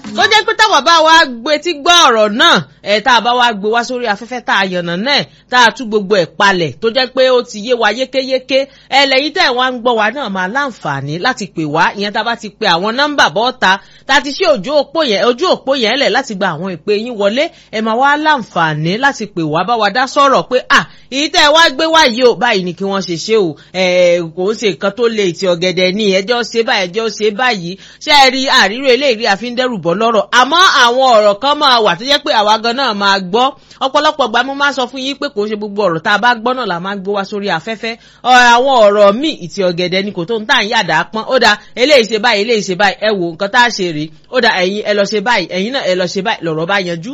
tó jẹ́ pé táwọn bá wa gbé tí gbọ́ ọ̀rọ̀ náà ẹ̀ tá a bá wa gbé wá sórí afẹ́fẹ́ tá a yànnà náà tá a tú gbogbo ẹ̀ palẹ̀ tó jẹ́ pé ó ti yé wa yékéyéké ẹ lẹ́yìn tẹ́ ẹ̀ wá ń gbọ́ wa náà máa láǹfààní láti pè wá ìyẹn tá a bá ti pe àwọn nọ́mbà bọ́ọ̀ta tá a ti ṣe ojú òpó yẹn ojú òpó yẹn lẹ̀ láti gba àwọn ìpè yín wọlé ẹ máa wá láǹfààní láti pè wá bá wa dá sọ̀rọ̀ pé à èyí tẹ́ ẹ wá gbé wá yìí o báyìí ni kí wọ́n ṣe ṣe o kò ń ṣe nǹkan tó lè ti ọ̀gẹ̀dẹ̀ ní ẹjọ́ ṣe báyìí ẹjọ́ ṣe báyìí ṣé ẹ rí àríro eléyìí àfi ń dẹ́rù bọ́ lọ́rọ̀ àmọ́ àwọn ọ̀rọ̀ kan máa wà tó jẹ́ pé àwa gan náà máa gbọ́ ọ̀pọ̀lọpọ̀ gbà mo máa sọ fún yín pé kò ń ṣe gbogbo ọ̀rọ̀ tá a bá gbọ́ náà la máa gbé wá sórí afẹ́fẹ́ àwọn ọ̀rọ̀ míì ìtì ọ̀gẹ̀dẹ̀ ni kò tó ń tà ń yàdá pọ́n ó da eléyìí ṣe báyìí eléyìí ṣe báyìí ẹ wo nǹkan tá a ṣe rèé ó da ẹ̀yin ẹ lọ ṣe báyìí ẹ̀yin náà ẹ lọ ṣe báyìí lọ̀rọ̀ bá yanjú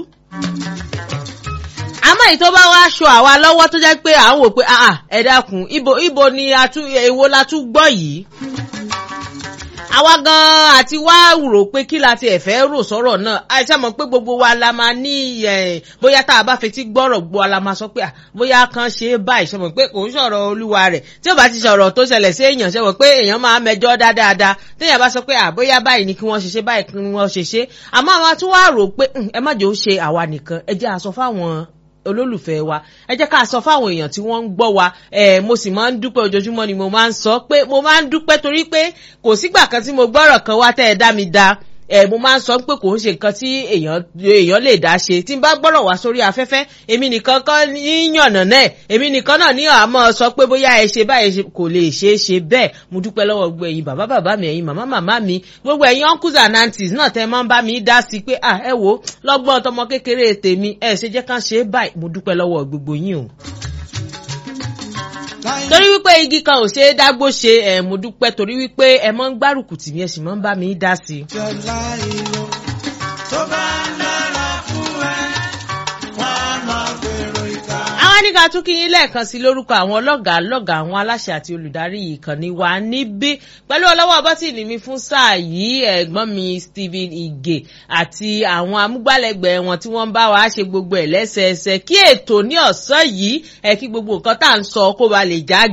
àmọ́ èyí tó bá wá aṣọ àwa lọ́wọ́ tó jẹ́ pé à ń wò pé ẹ dákun ibo ibo ni èwo la tún gbọ́ yìí àwa gan àti wá rò pé kí la ti ẹ̀fẹ́ rò sọ̀rọ̀ náà àìsàn mọ̀ pé gbogbo wa la máa ní bóyá tá a bá fetí gbọ́rọ̀ gbọ́ wa la máa sọ pé bóyá kan ṣe é báyìí ṣe mọ̀ pé kò ń sọ̀rọ̀ olúwa rẹ̀ tí ó bá ti sọ̀rọ̀ tó ṣẹlẹ̀ sí èèyàn ṣe mọ̀ pé èèyàn máa mẹjọ́ dáadáa téèyàn bá sọ pé bóyá báyìí ni kí wọ́n ṣe ṣe báyìí kí wọ́n ṣe ṣe àmọ́ àwọn tún wá rò pé ẹ má jẹ́ ó ṣe àwa nìkan ẹ jẹ́ àsọ fáwọn olólùfẹ́ wa ẹ jẹ́ ká sọ fáwọn èèyàn tí wọ́n ń gbọ́ wa ẹ̀ mo sì máa ń dúpẹ́ ojoojúmọ́ ni mo máa ń sọ pé mo máa ń dúpẹ́ torí pé kò sígbà kan tí mo gbọ́rọ̀ kan wá tẹ́ ẹ dá mi da ẹ mo máa ń sọ pé kò ń ṣe nǹkan tí èèyàn èèyàn lè dá ṣe tí n bá gbọ́rọ̀ wá sórí afẹ́fẹ́ èmi nìkan kan ní yànnà náà èmi nìkan náà ní àmọ́ sọ pé bóyá ẹ ṣe báyìí kò lè ṣe é ṣe bẹ́ẹ̀ mo dúpẹ́ lọ́wọ́ gbogbo ẹ̀yin bàbá bàbá mi ẹ̀yin màmá màmá mi gbogbo ẹ̀yin uncles and aunties náà tẹ́ máa ń bá mi dá sí pé ẹ wo lọ́gbọ́n tọmọ kékeré tèmi ẹ ṣe jẹ́ ká ṣe é báyìí mo dúpẹ́ lọ́wọ́ gbogbo yín o torí wípé igi kan ò ṣe é dágbó ṣe ẹ mo dúpẹ́ torí wípé ẹ mọ́ ń gbárùkù tì mí ẹ sì mọ́ ń bá mi dá sí i. jọlá ìlú tó bá ń dára fún ẹ wọ́n máa gbèrò ìka. àwọn ní ká tún kí yín lẹ́ẹ̀kan sí lórúkọ àwọn ọlọ́gàá lọ́gàá àwọn aláṣẹ àti olùdarí ìkànnì wa níbí pẹ̀lú ọlọ́wọ́ bọ́tìnì mi fún sáà yìí ẹ̀gbọ́n mi Stephen Ige àti àwọn amúgbálẹ́gbẹ̀ẹ́ wọn tí wọ́n ń bá wa ṣe gbogbo ẹ̀ lẹ́sẹẹsẹ kí ètò ní ọ̀sán yìí ẹ̀ kí gbogbo nǹkan tá à ń sọ kó ba lè já